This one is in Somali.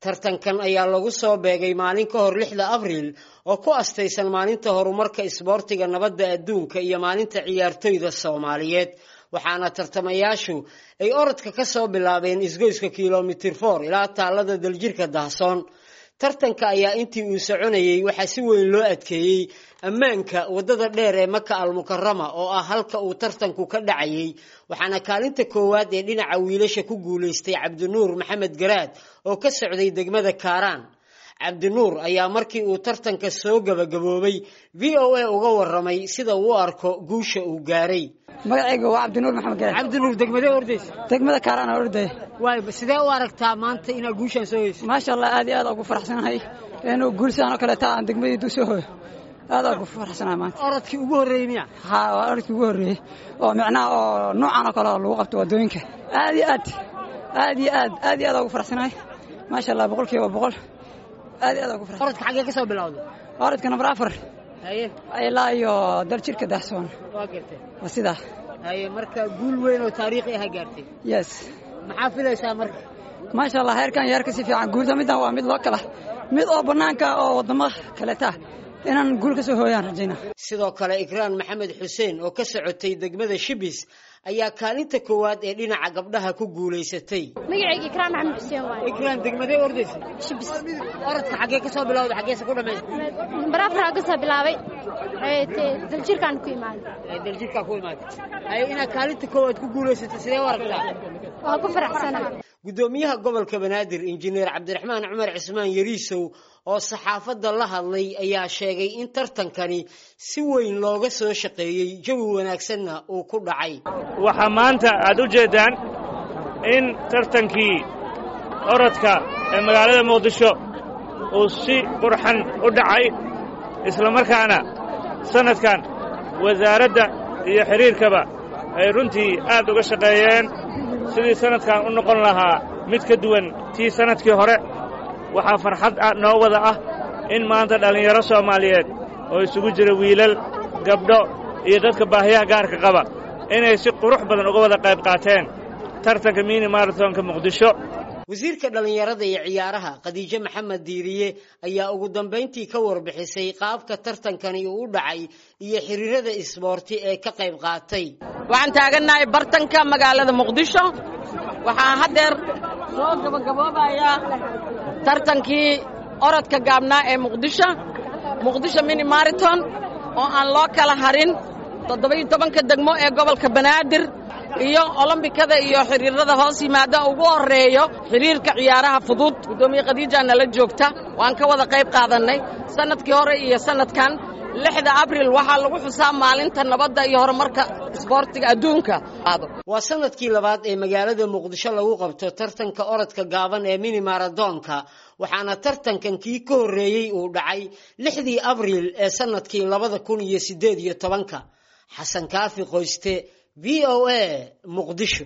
tartankan ayaa lagu soo beegay maalin ka hor lixda abriil oo ku astaysan maalinta horumarka isboortiga nabadda adduunka iyo maalinta ciyaartoyda soomaaliyeed waxaana tartamayaashu ay orodka ka soo bilaabeen isgoyska kilomitir for ilaa taalada daljirka dahsoon tartanka ayaa intii uu soconayey waxaa si weyn loo adkeeyey ammaanka waddada dheer ee maka almukarama oo ah halka uu tartanku ka dhacayey waxaana kaalinta koowaad ee dhinaca wiilasha ku guulaystay cabdinuur maxamed garaad oo ka socday degmada kaaraan cabdinuur ayaa markii uu tartanka soo gabagaboobay v o a uga waramay sida uu u arko guusha uu gaaray magacayga waa cabdinuur maxamed garaad cabdinuur degmadee ordaysa degmada kaaraan aan ordaya waay sidee u aragtaa maanta inaad guushaan soo heyso maasha allah aad iyo aad ugu faraxsanahay inuu guulsaan oo kaleeta aan degmadiidu soo hoyo aad ugu faraxsanahay maanta orodkii ugu horreeyey miya haa waa orodkii ugu horreeyey oo micnaha oo noocan oo kale lagu qabto waddooyinka aad iyo aad aad iyo aad aad iyo aad ugu faraxsanahay maasha allah boqol kiiba boqol aad iyo aad ugu faraxsanahay orodka xaggee ka soo bilowday orodka nambar afar haye ilaa iyo daljirka dahsoon waa gartay waa sidaa haye marka guul weyn oo taariikhi aha gaartay yes maxaa filaysaa marka maasha allah heerkan yeerka si fiican guulda middan waa mid loo kala mid oo bannaanka oo waddamo kaleta inaan guul ka soo hooyaan rajayna sidoo kale ikraan maxamed xuseen oo ka socotay degmada shibis ayaa kaalinta koowaad ee dhinaca gabdhaha ku guulaysatay magacayga ikraan maxamed xuseen waaye ikraan degmadee ordaysa shibis orodka xaggee ka soo bilowda xaggeese ku dhammaysta nambar afaraa ka soo bilaabay daljirkaan ku imaaday daljirkaa ku imaatay haye inaad kaalinta koowaad ku guulaysato sidee u aragtaa waa ku faraxsanahay guddoomiyaha gobolka banaadir injineer cabdiraxmaan cumar cismaan yariisow oo saxaafadda la hadlay ayaa sheegay in tartankani si weyn looga soo shaqeeyey jawi wanaagsanna uu ku dhacay waxaa maanta aad u jeeddaan in tartankii orodka ee magaalada muqdisho uu si qurxan u dhacay islamarkaana sannadkan wasaaradda iyo xidhiirkaba ay runtii aad uga shaqeeyeen sidii sannadkan u noqon lahaa mid ka duwan tii sannadkii hore waxaa farxad noo wada ah in maanta dhallinyaro soomaaliyeed oo isugu jira wiilal gabdho iyo dadka baahiyaha gaarka qaba inay si qurux badan uga wada qayb qaateen tartanka mini maratonka muqdisho wasiirka dhallinyarada iyo ciyaaraha khadiijo maxamed diiriye ayaa ugu dambayntii ka warbixisay qaabka tartankani uu u dhacay iyo xiriirada isboorti ee ka qayb qaatay waxaan taagannahay bartanka magaalada muqdisho waxaan haddeer soo gabagaboobayaa tartankii orodka gaabnaa ee muqdisho muqdisho mini maraton oo aan loo kala harin toddoba-iyo tobanka degmo ee gobolka banaadir iyo olombikada iyo xiriirada hoos yimaada ugu horreeyo xiriirka ciyaaraha fudud guddoomiye khadiijaa nala joogta waan ka wada qayb qaadannay sannadkii hore iyo sannadkan lixda abril waxaa lagu xusaa maalinta nabadda iyo horumarka isboortiga adduunka waa sanadkii labaad ee magaalada muqdisho lagu qabto tartanka orodka gaaban ee mini maradoonka waxaana tartankan kii ka horreeyey uu dhacay lixdii abriil ee sannadkii labada kun iyo siddeed iyo tobanka xasan kaafi qoyste v o a muqdisho